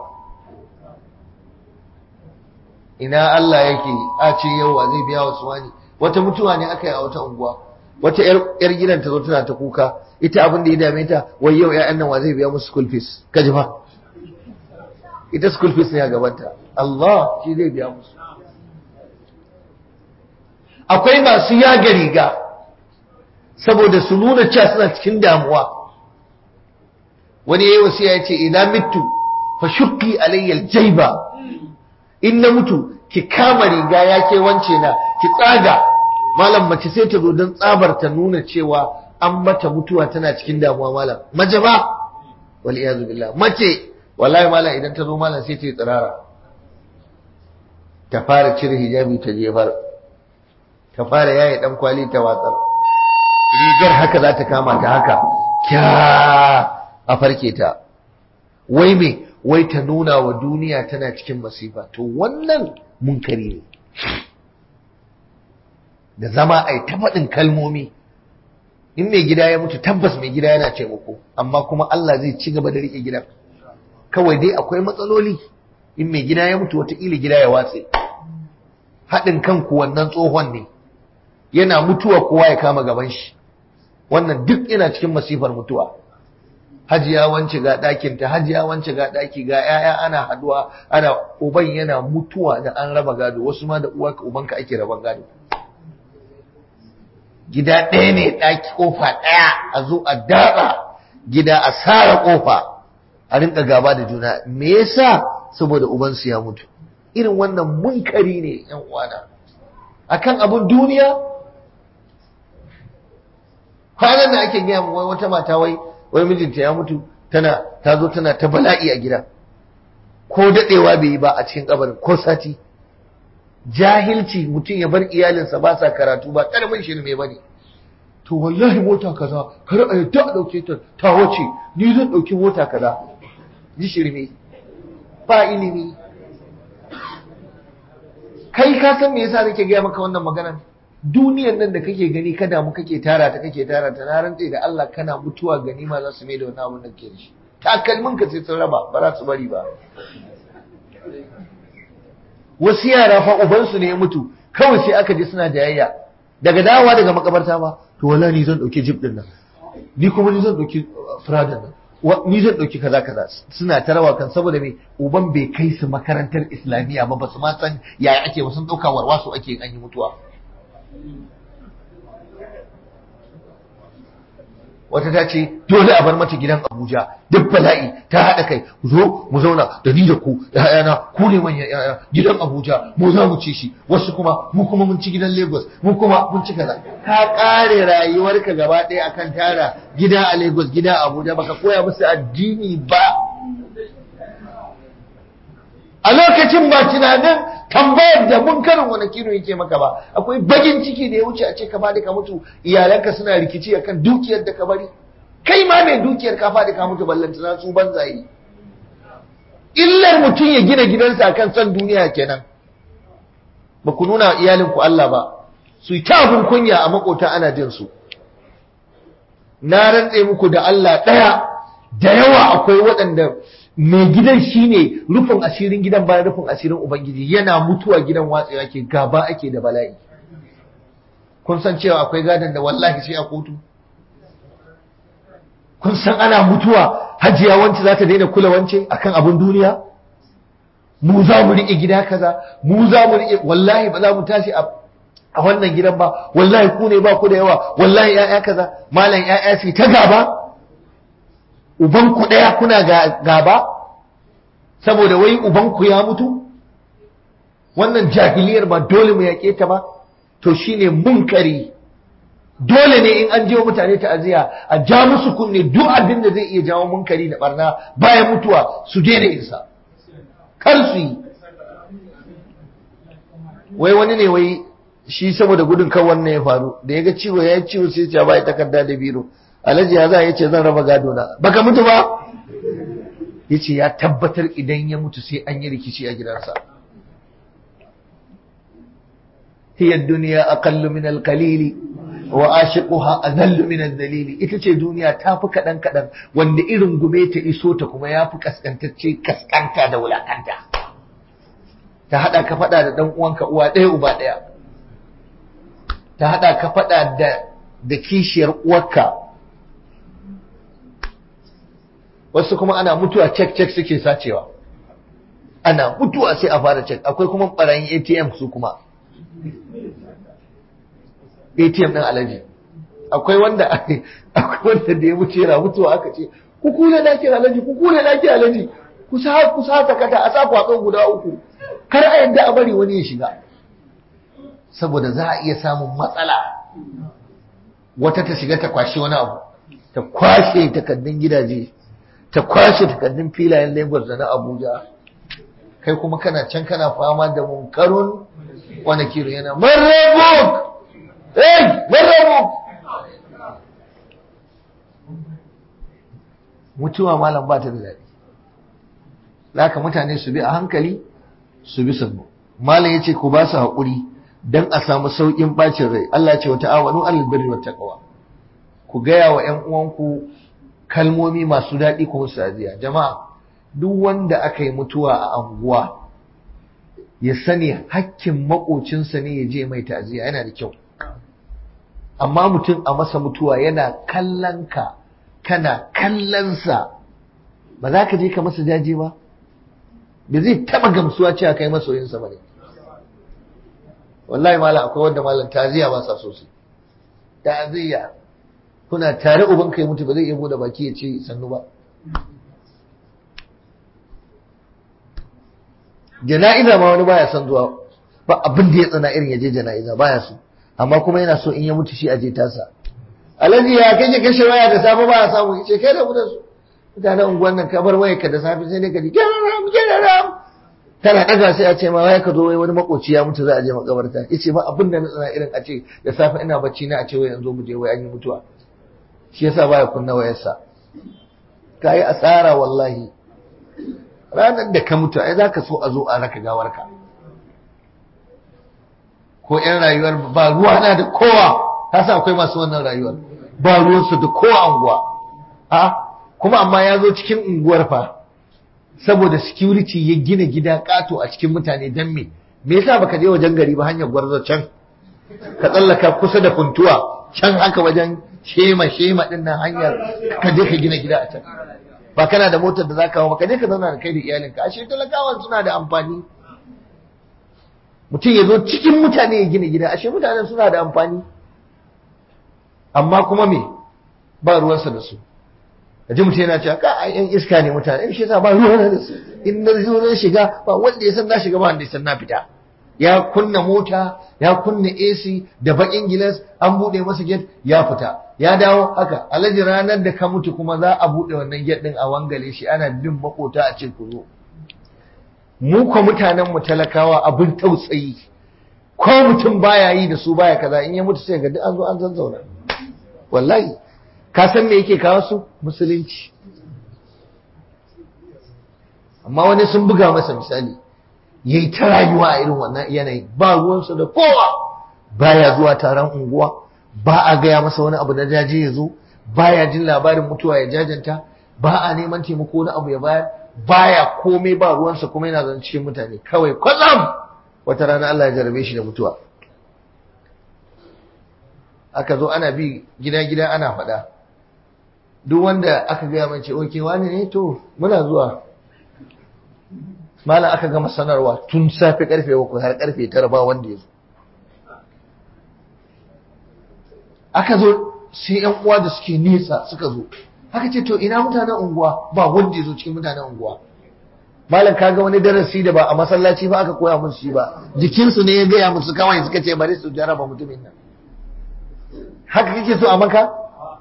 ina Allah yake a ce yau wa zai biya wa suwani wata mutuwa ne aka yi a wata unguwa wata yar gidan ta zo tana ta kuka ita abin da ya dame ta wai yau ƴaƴan nan wa zai biya musu school fees kaji fa ita school fees ne a gabanta Allah shi zai biya musu akwai masu yaga riga saboda su nuna cewa suna cikin damuwa wani yayi wasiya yace idan mitu fa shukki alayya aljayba in na mutu ki kama riga yake wance na ki tsaga malam mace sai ta zo don tsabar ta nuna cewa an mata mutuwa tana cikin damuwa malam mace ba wal iyazu billah mace wallahi malam idan ta zo malam sai ta yi tsirara ta fara cire hijabi ta jefar ta fara yaye dan kwali ta watsar rigar haka za ta kama ta haka kya a farke ta wai me wai ta nuna wa duniya tana cikin masifa to wannan munkari ne da zama a ta faɗin kalmomi in mai gida ya mutu tabbas mai gida yana taimako amma kuma Allah zai ci gaba da riƙe gidan kawai dai akwai matsaloli in mai gida ya mutu wataƙila gida ya watse haɗin kanku wannan tsohon ne yana mutuwa kowa ya kama gaban shi wannan duk yana cikin masifar mutuwa hajiya wance ga ɗakinta hajiya wance ga ɗaki ga 'ya'ya ana haduwa ana uban yana mutuwa da an raba gado wasu ma da uwarka ubanka ake raban gado gida ɗaya ne ɗaki ƙofa ɗaya a zo a daɗa gida a sara ƙofa a rinka gaba da juna me yasa saboda ubansu ya mutu irin wannan munkari ne yan uwana akan abun duniya kwanan da ake gaya wai wata mata wai wai mijinta ya mutu tana ta zo tana ta bala'i a gida ko dadewa bai yi ba a cikin kabarin ko sati jahilci mutum ya bar iyalinsa ba sa karatu ba karamin shi mai bane to wallahi mota kaza kar a yadda a dauke ta ta wace ni zan dauki mota kaza ji shirme ba ilimi kai ka san me yasa nake gaya maka wannan maganar duniyar nan da kake gani ka damu kake tara ta kake tara ta na rantse da Allah kana mutuwa ganima za su mai da wani abun da ke da shi takalmin ka sai sun raba ba za su bari ba wasu yara fa ubansu ne ya mutu kawai sai aka je suna jayayya daga dawowa daga makabarta ba to wallahi ni zan dauki jeep din nan ni kuma ni zan dauki Prada nan ni zan dauki kaza kaza suna ta rawa kan saboda me uban bai kai su makarantar islamiyya ba ba su ma san yaya ake ba sun dauka warwaso ake an yi mutuwa wata ta ce dole a bar mata gidan Abuja duk bala'i ta haɗa kai zo mu zauna da ni da ku da hayana ku ne manyan yaya gidan Abuja mu za mu ci shi wasu kuma mu kuma mun ci gidan Lagos mu kuma mun ci kaza ka kare rayuwarka gaba ɗaya akan tara gida a Lagos gida a Abuja baka koya musu addini ba a lokacin ba tunanin tambayar da munkarin wani kiro yake maka ba akwai bagin ciki da ya wuce a ce ka fadi ka mutu iyalanka suna rikici akan dukiyar da ka bari kai ma mai dukiyar ka fadi ka mutu ballanta na su banzaye illar mutum ya gina gidansa akan son duniya kenan ba ku nuna wa iyalinku Allah ba su yi ta abin kunya a makota ana jin su na rantse muku da Allah ɗaya da yawa akwai waɗanda mai gidan shine rufin asirin gidan bayan rufin asirin ubangiji yana mutuwa gidan watsewa ke gaba ake da bala'i kun san cewa akwai gadon da wallahi sai a kotu kun san ana mutuwa hajiya wance za ta daina kula wance akan abin duniya mu za mu riƙe gida kaza mu za mu riƙe wallahi ba za mu tashi a a wannan gidan ba wallahi ku ne ba ku da yawa wallahi ya'ya kaza malam ya'ya su ta gaba ubanku ɗaya kuna gaba saboda wai ubanku ya mutu wannan jahiliyar ba dole mu yaƙe ta ba to shine munkari dole ne in an wa mutane ta'aziyya a ja musu kunne duk abin da zai iya jawo munkari da barna bayan mutuwa su daina insa kar su yi wai wani ne wai shi saboda gudun kan wannan ya faru da ya ga ciwo ya yi ciwo sai ya bai takarda da biro alhaji ya za ya ce zan raba gado na baka mutu ba ya ce ya tabbatar idan ya mutu sai an yi rikici a gidansa hiya duniya aqallu min al-qalili wa ashiquha adallu min ad-dalili ita ce duniya ta fi kadan kadan wanda irin gume ta iso ta kuma ya fi kaskantacce kaskanta da wulakanta ta hada ka fada da dan uwanka uwa ɗaya uba ɗaya ta hada ka fada da da kishiyar uwarka wasu kuma ana mutuwa cek cek suke sacewa ana mutuwa sai a fara cek akwai kuma barayin ATM su kuma ATM ɗin alaji akwai wanda akwai wanda da ya wuce yana mutuwa aka ce ku kule na kira alaji ku kule na kira alaji ku sa ku sa takata a sa kwatso guda uku kar a yadda a bari wani ya shiga saboda za a iya samun matsala wata ta shiga ta kwashe wani abu ta kwashe takardun gidaje ta kwashe takardun filayen Lagos da na Abuja kai kuma kana can kana fama da munkarun wani kiro yana marabuk hey marabuk mutuwa malam ba ta da daɗi laka mutane su bi a hankali su bi sannu malam yace ku ba su haƙuri dan a samu sauƙin bacin rai Allah ya ce wa ta'awanu alal birri wat taqwa ku gaya wa ƴan uwanku kalmomi masu daɗi ko sadiya jama'a duk wanda aka yi mutuwa a anguwa ya sani hakkin makocinsa ne ya je mai ta'aziyya yana da kyau amma mutum a masa mutuwa yana kallon ka kana kallonsa ba za ka je ka masa jaje ba da zai taba gamsuwa cewa kai masoyinsa ba ne wallahi malam akwai wanda malam ta'aziyya ba sa sosai ta'aziyya kuna tare uban kai mutu ba zai iya bude baki ya ce sannu ba jana'iza ma wani baya son zuwa ba abin da ya tsana irin ya je jana'iza baya so amma kuma yana so in ya mutu shi a je tasa alhaji ya kake kashe waya da safe baya samu yace kai da mutan su mutanen unguwan nan ka bar waya ka da safe sai ne ka ji gararam gararam tana daga sai a ce ma waya ka zo wai wani makoci ya mutu za a je makabarta yace ba abin da na tsana irin a ce da safe ina bacci na a ce wai yanzu mu je wai an yi mutuwa shi yasa baya kunna wayarsa kai asara wallahi ranar da ka mutu ai zaka so a zo a raka gawarka ko yan rayuwar ba ruwa na da kowa ka san akwai masu wannan rayuwar ba ruwansu da kowa unguwa a kuma amma ya zo cikin unguwar fa saboda security ya gina gida kato a cikin mutane dan me me yasa baka je wajen gari ba hanyar gwarzo can ka tsallaka kusa da funtuwa can haka wajen shema shema din nan hanyar ka je ka gina gida a can ba kana da motar da zaka hawo ba ka je ka zauna da kai da iyalinka ashe talakawan suna da amfani mutum ya zo cikin mutane ya gina gida ashe mutanen suna da amfani amma kuma me ba ruwansa da su ji mutum yana cewa ka ai yan iska ne mutane shi yasa ba ruwan da su in na zo zan shiga ba wanda ya san na shiga ba wanda ya san na fita ya kunna mota ya kunna AC da bakin gilas an bude masa gate ya fita ya dawo haka alhaji ranar da ka mutu kuma za a bude wannan gate din a wangale shi ana bin makota a cikin kuzo mu ko mutanen mu talakawa abin tausayi ko mutum baya yi da su baya kaza in ya mutu sai ga duk an zo an zazzauna wallahi ka san me yake kawo su musulunci amma wani sun buga masa misali yayi ta rayuwa a irin wannan yanayi ba ruwansa da kowa baya zuwa taron unguwa ba a gaya masa wani abu na jaje ya zo baya jin labarin mutuwa ya jajanta ba a neman taimako na abu ya bayar baya komai ba ruwansa kuma yana zan cikin mutane kawai kwatsam wata rana Allah ya jarabe shi da mutuwa aka zo ana bi gida-gida ana faɗa duk wanda aka gaya mai ce oke wani ne to muna zuwa malam aka gama sanarwa tun safe karfe bakwai har karfe tara ba wanda ya zo aka zo sai yan uwa da suke nesa suka zo aka ce to ina mutanen unguwa ba wanda ya zo cikin mutanen unguwa malam kaga wani darasi da ba a masallaci ba aka koya musu shi ba jikinsu ne ya gaya musu kawai suka ce bari su jaraba mutumin nan haka kake so a maka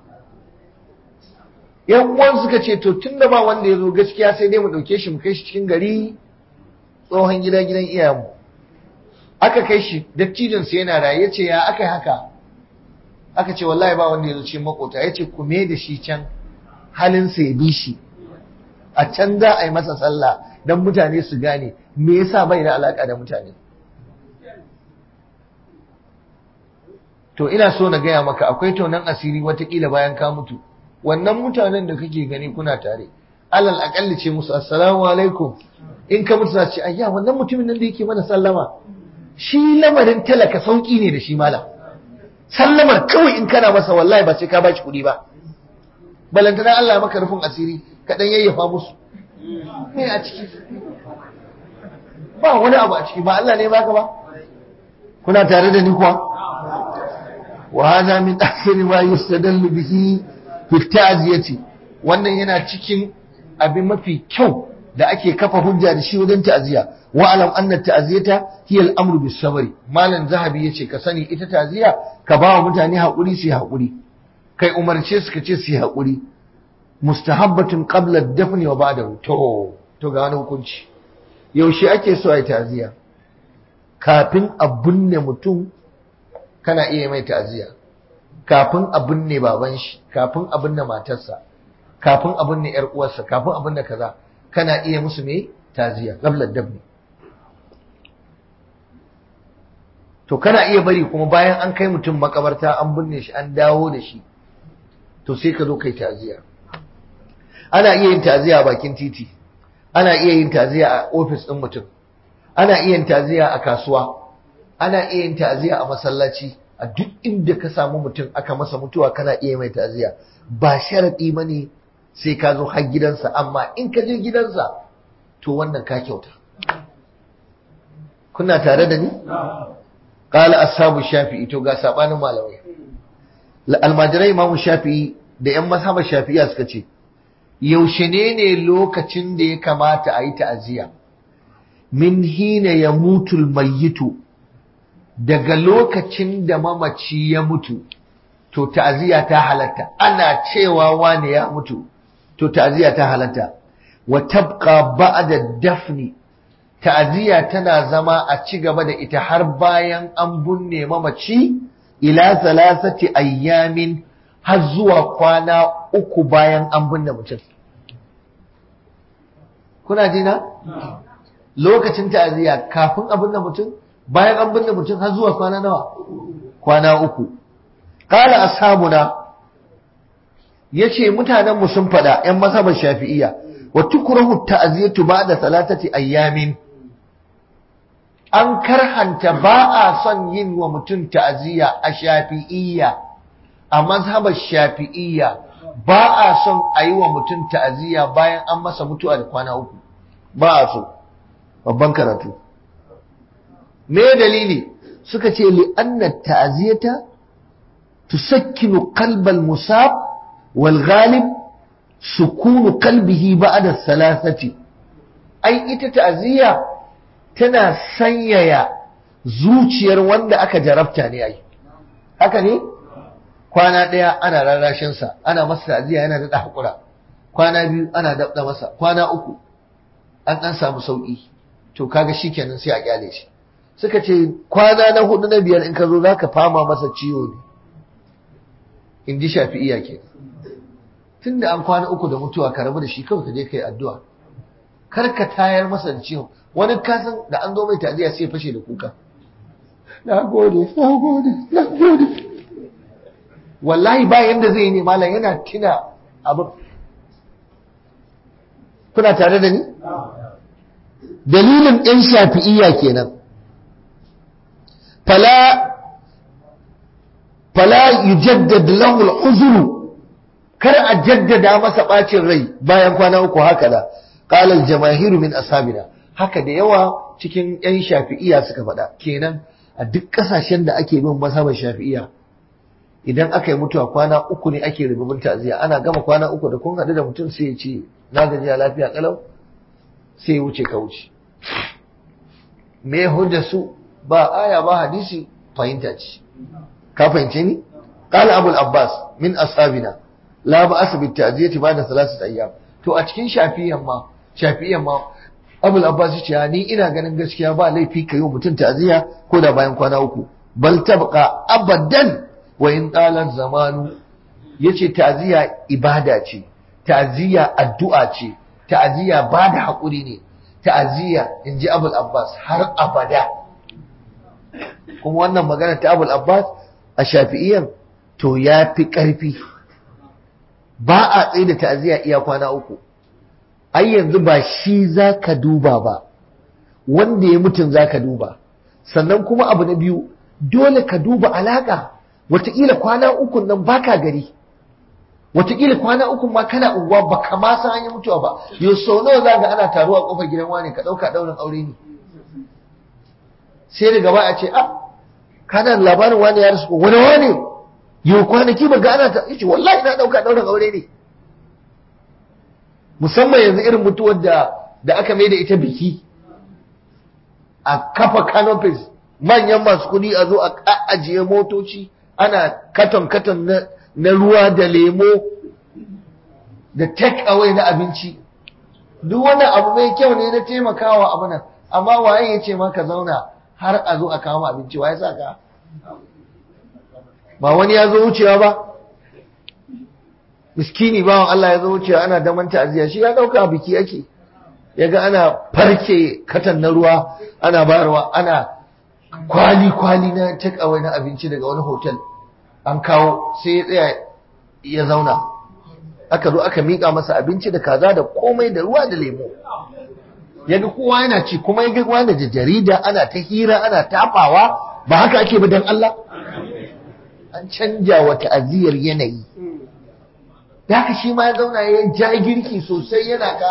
yan uwan suka ce to tunda ba wanda ya zo gaskiya sai dai mu dauke shi mu kai shi cikin gari tsohon gida gidan iyayenmu aka kai shi dattijin sa yana raye yace ya aka yi haka aka ce wallahi ba wanda ya zo cikin makota yace ku me da shi can halin sa ya bi shi a can za a yi masa sallah dan mutane su gane me yasa bai da alaka da mutane to ina so na gaya maka akwai tonan asiri watakila bayan ka mutu wannan mutanen da kake gani kuna tare alal akalli ce musu assalamu alaikum in ka mutu za ce ayya wannan mutumin nan da yake mana sallama shi lamarin talaka sauki ne da shi malam sallamar kawai in kana masa wallahi ba sai ka bashi kuɗi ba balantana Allah ya maka rufin asiri ka dan yayyafa musu me a ciki ba wani abu a ciki ba Allah ne baka ba kuna tare da ni kuwa وهذا من أحسن ما يستدل به في التعزية wannan yana cikin abin mafi kyau da ake kafa hujja da shi wajen ta'ziya wa alam anna ta'ziyata hiya al-amru bis sabri malan zahabi yace ka sani ita ta'ziya ka ba wa mutane hakuri su hakuri kai umarce su ka ce su hakuri mustahabbatun qabla ad-dafn wa ba'dahu to to ga wani hukunci yaushe ake so ai ta'ziya kafin a binne mutum kana iya mai ta'aziyya kafin a binne baban shi kafin a binne matarsa kafin a binne yar uwarsa kafin a binne kaza kana iya musu me ta'aziyya qabla dabni to kana iya bari kuma bayan an kai mutum makabarta an binne shi an dawo da shi to sai ka zo kai ta'aziyya ana iya yin ta'aziyya a bakin titi ana iya yin ta'aziyya a ofis din mutum ana iya yin ta'aziyya a kasuwa ana iya yin ta'aziyya a masallaci a duk inda ka samu mutum aka masa mutuwa kana iya mai ta'aziyya ba sharadi bane sai ka zo har gidansa amma in ka je gidansa to wannan ka kyauta kuna tare da ni qala ashabu shafi'i to ga sabanin malamai almajirai imamu shafi'i da yan mazhabar shafi'iya suka ce yaushe ne ne lokacin da ya kamata a yi ta'aziyya min hina ya mutul mayyitu daga lokacin da mamaci ya mutu to ta'aziyya ta halatta ana cewa wane ya mutu to ta'aziyya ta halatta wa tabqa ba'da dafni ta'aziyya tana zama a ci gaba da ita har bayan an bunne mamaci ila salasati ayyamin har zuwa kwana uku bayan an binne mutum kuna jina lokacin ta'aziyya kafin a binne mutum bayan an binne mutum har zuwa kwana nawa kwana uku qala ashabuna yace mutanen mu sun fada ƴan mazhabar shafi'iyya wa tukrahu ta'ziyatu ba'da salatati ayyamin an karhanta ba a son yin wa mutum ta'aziyya a shafi'iyya a mazhabar shafi'iyya ba a son a yi wa mutum ta'aziyya bayan an masa mutuwa da kwana uku ba a so babban karatu me dalili suka ce li anna ta'ziyata tusakkinu qalbal musab wal ghalib sukunu qalbihi ba'da salasati ai ita ta'ziya tana sanyaya zuciyar wanda aka jarabta ne ai haka ne kwana daya ana rarrashin sa ana masa ta'ziya yana da hakura kwana biyu ana dabda masa kwana uku an dan samu sauki to kaga shikenan sai a kyale shi suka ce kwana na hudu na biyar in ka zo za ka fama masa ciwo ne in ji shafi'iya ke tun da an kwana uku da mutuwa ka rabu da shi kawai ka je ka yi addu'a kar ka tayar masa da ciwon wani kasan da an zo mai taziya sai fashe da kuka na gode na gode na gode wallahi ba yanda zai yi ne malam yana tina abin kuna tare da ni dalilin ɗan shafi'iyya kenan fala fala yujaddad lahu al kar a jaddada masa bacin rai bayan kwana uku haka da qala al-jamaahir min ashabina haka da yawa cikin yan shafi'iyya suka faɗa kenan a duk ƙasashen da ake bin mazhabar shafi'iyya idan aka yi mutuwa kwana uku ne ake rububin ta'ziya ana gama kwana uku da kun haɗu da mutum sai ya ce na gaji a lafiya kalau sai ya wuce ka wuce me hujja su ba aya ba hadisi fahimta ce ka fahimce ni qala abul abbas min ashabina la ba'as bit ta'ziyati ba'da thalathati ayyam to a cikin shafiyan ma shafiyan ma abul abbas ce ni ina ganin gaskiya ba laifi ka yi wa mutum ta'aziyya ko da bayan kwana uku bal tabqa abadan wa in talan zamanu yace ta'aziyya ibada ce ta'aziyya addu'a ce ta'aziyya ba da haƙuri ne ta'aziyya in ji abul abbas har abada kuma wannan magana ta abul abbas a shafi'iyan to ya fi ƙarfi ba a tsaye da ta'aziyya iya kwana uku ai yanzu ba shi za ka duba ba wanda ya mutun za ka duba sannan kuma abu na biyu dole ka duba alaƙa wataƙila kwana ukun nan baka gari wataƙila kwana uku ma kana unguwa ba ka ma san hanyar mutuwa ba yau sau nawa za ga ana taruwa kofar gidan wani ka ɗauka ɗaurin aure ne sai daga ba a ce a kana labarin wani ya rasu wani wani yau kwanaki ba ga ana ta yace wallahi na ɗauka ɗaurin aure ne musamman yanzu irin mutuwar da da aka mai da ita biki a kafa canopies manyan masu kuɗi a zo a ajiye motoci ana katon katon na na ruwa da lemo da take away na abinci duk wani abu mai kyau ne na taimakawa abu nan amma waye ya ce maka zauna har a zo a kawo abinci waye sa ka ba wani ya zo wucewa ba miskini bawan Allah ya zo wucewa ana daman ta'aziyya shi ya dauka biki ake yaga ana farke katan na ruwa ana bayarwa ana kwali kwali na take away na abinci daga wani hotel an kawo sai ya tsaya ya zauna aka zo aka miƙa masa abinci da kaza da komai da ruwa da lemo yaga kowa yana ci kuma yaga wani da jarida ana ta hira ana tafawa ba haka ake ba dan Allah an canja wa ta'aziyar yanayi da haka shi ma ya zauna ya ja girki sosai yana ka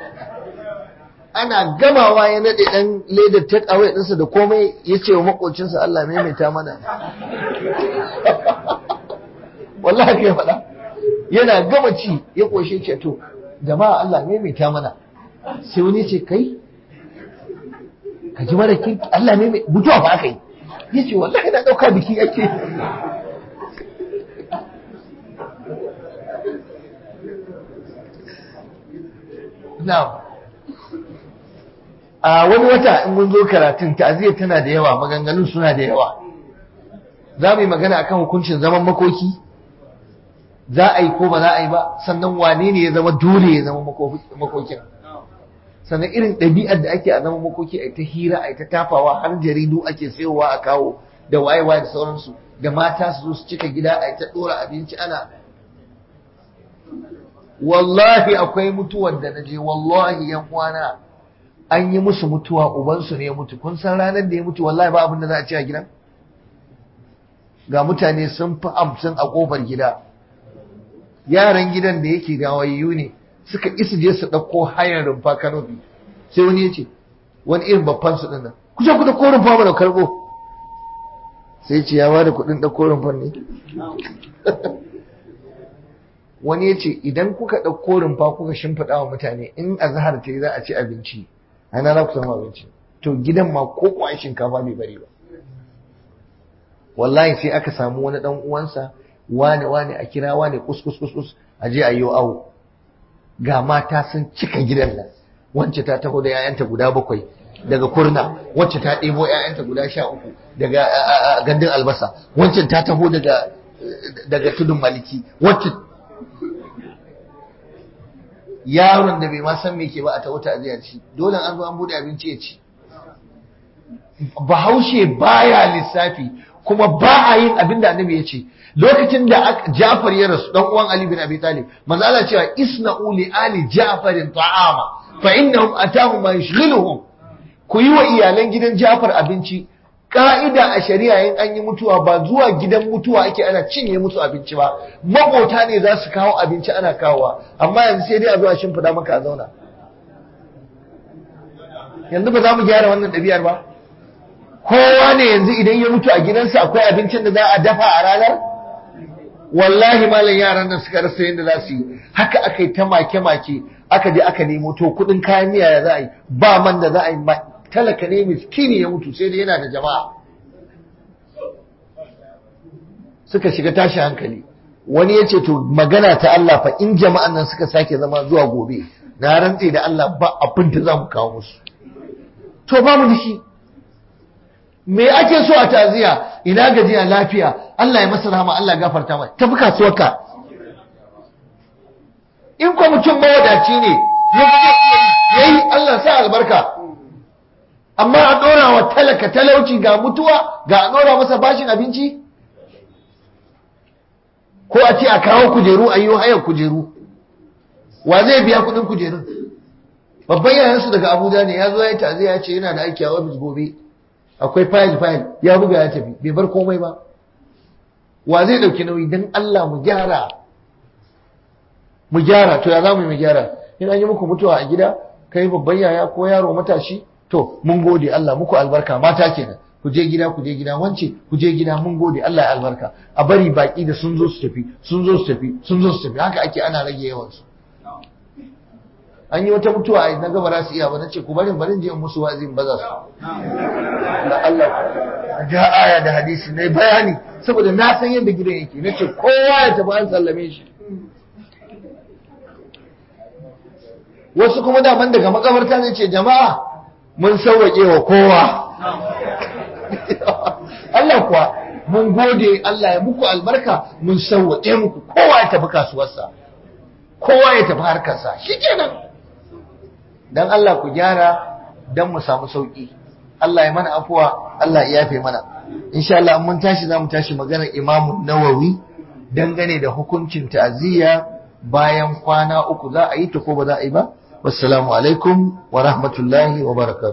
ana gamawa ya nade dan ledar take away ɗinsa da komai ya ce wa makocinsa Allah maimaita mana wallahi ya faɗa yana gama ci ya koshe ce to jama'a Allah maimaita mana sai wani ce kai ka ji mara kirki Allah mai mutuwa ba aka yi ya ce wallahi na ɗauka biki ake na'am a wani wata in mun zo karatun ta'aziyya tana da yawa maganganun suna da yawa za mu yi magana akan hukuncin zaman makoki za a yi ko ba za a yi ba sannan wane ne ya zama dole ya zama makokin sannan irin ɗabi'ar da ake a zaman makoki a ta hira a ta tafawa har jaridu ake sayowa a kawo da wayewa da sauransu da mata su zo su cika gida a ta ɗora abinci ana wallahi akwai mutuwar da na je wallahi yan uwana an yi musu mutuwa ubansu ne ya mutu kun san ranar da ya mutu wallahi ba abin da za a ci a gidan ga mutane sun fi hamsin a kofar gida yaran gidan da yake gawayyu ne suka isa je su ɗauko hayar rumfa kanofi sai wani ya ce wani irin babban su ɗin ku je ku ɗauko rumfa mana karɓo sai ce ya bada kuɗin ɗauko rumfan ne wani ya ce idan kuka ɗauko rumfa kuka shimfiɗa wa mutane in azhar ta yi za a ci abinci ana za ku samu abinci to gidan ma ko kwan shinkafa bai bari ba wallahi sai aka samu wani dan uwansa wane wane a kira wane kuskus kuskus a je a yi awo ga mata sun cika gidan nan wacce ta taho da 'ya'yanta guda bakwai daga kurna wacce ta ɗebo 'ya'yanta guda sha uku daga gandun albasa wacce ta taho daga daga tudun maliki wacce yaron da bai ma san me ke ba a ta wata aziyar ci dole an zo an bude abinci ya ci bahaushe baya lissafi kuma ba a yin abin da annabi ya ce lokacin da Ja'far ya rasu dan uwan Ali bin Abi Talib manzo Allah cewa isna'u li ali Ja'farin ta'ama fa innahum atahum ma yushghiluhum ku yi wa iyalan gidan Ja'far abinci ka'ida a shari'a in an yi mutuwa ba zuwa gidan mutuwa ake ana cinye musu abinci ba makota ne za su kawo abinci ana kawowa amma yanzu sai dai a zo a shimfida maka a zauna yanzu ba za mu gyara wannan ɗabi'ar ba kowa ne yanzu idan ya mutu a gidansa akwai abincin da za a dafa a ranar wallahi malam yaran nan suka rasa yadda za su yi haka aka yi ta make-make aka je aka nemo to kudin kayan miya ya za a yi ba man da za a yi talaka ne miskini ya mutu sai dai yana da jama'a suka shiga tashi hankali wani ya ce to magana ta Allah fa in jama'an nan suka sake zama zuwa gobe na rantse da Allah ba abin da za mu kawo musu to ba mu da shi me ake so a taziya ina gajiya lafiya Allah ya masa rahama Allah ya gafarta mai tafi kasuwarka in ko mutum mawadaci ne ya yi Allah sa albarka amma a ɗora wa talaka talauci ga mutuwa ga a ɗora masa bashin abinci ko a ce a kawo kujeru a yi hayar kujeru wa zai biya kudin kujerun babban yayansu daga abuja ne ya zo ya yi taziya ya ce yana da aiki a ofis gobe akwai fayil fayil ya buga ya tafi bai bar komai ba wa zai ɗauki nauyi don allah mu gyara mu gyara to ya za mu yi mu gyara in an yi muku mutuwa a gida kai babban yaya ko yaro matashi to mun gode Allah muku albarka mata kenan ku je gida ku je gida wance ku je gida mun gode Allah ya albarka a bari baki da sun zo su tafi sun zo su tafi sun zo su tafi haka ake ana rage yawan su an yi wata mutuwa a na gaba za su iya ba nace ku barin barin je in musu wazi in baza su da Allah ga aya da hadisi ne bayani saboda na san yadda gidan yake nace kowa ya tafi an sallame shi wasu kuma daban daga makabarta ne ce jama'a mun sauwaƙe wa kowa Allah kuwa mun gode Allah ya muku albarka mun sauwaƙe muku kowa ya tafi kasuwarsa kowa ya tafi harkarsa shikenan dan Allah ku gyara dan mu samu sauki Allah ya mana afuwa Allah ya yafe mana insha Allah mun tashi zamu tashi maganar Imam Nawawi dangane da hukuncin ta'aziyya bayan kwana uku za a yi ta ko ba za a yi ba wassalamu alaikum wa rahmatullahi wa barakatuh